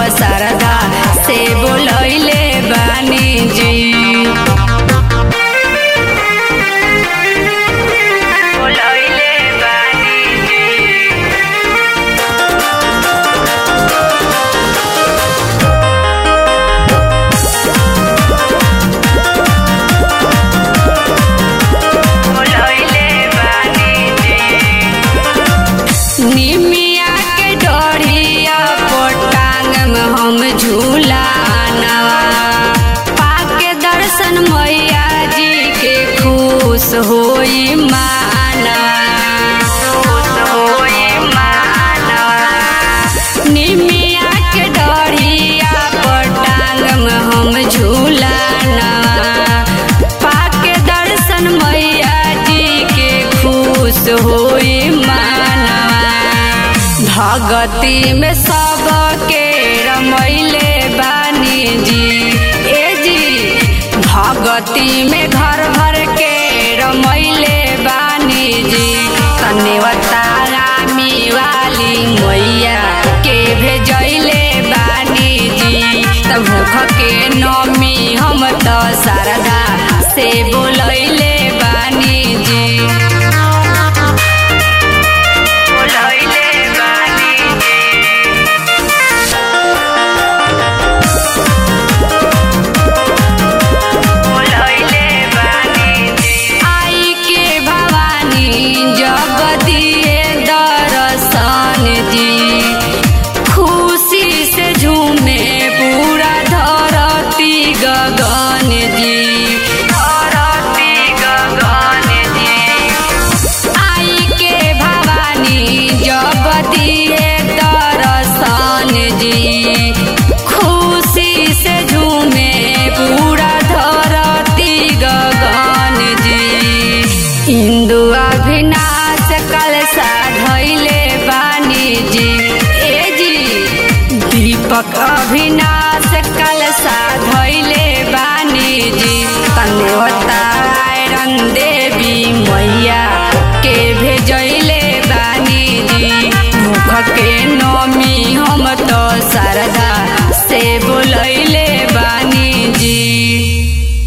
सरदा से बोलैले बानी जी बोलैले बानी जी बोलैले बानी जी निमिया के डोरिया पोटांग में हम झूलानवा पाके दर्शन मैया जी के खुश होई मानवा खुश होई मानवा निमिया के डोरिया पोटांग में हम झूलानवा पाके दर्शन मैया जी के खुश होई मानवा भगती में सबके रमैले बानी जी ए जी भगती में घर भर के रमैले बानी जी तनेवा तारामी वाली मैया के भेजैले बानी जी तब भूख के नमी हम तो शारदा से बोलैले बानी जी बोलैले बानी जी बोलैले बानी जी आई के भवानी जब दिए दर्शन जी खुशी से झूमे पूरा धरती गगन जी धरती गगन जी आई के भवानी जब दिए दर्शन जी खुशी से झूमे पूरा धरती गगन जी इंदु अभिनाश कल साधैले बानी जी ए जी दीपक अभिनाश कल साधैले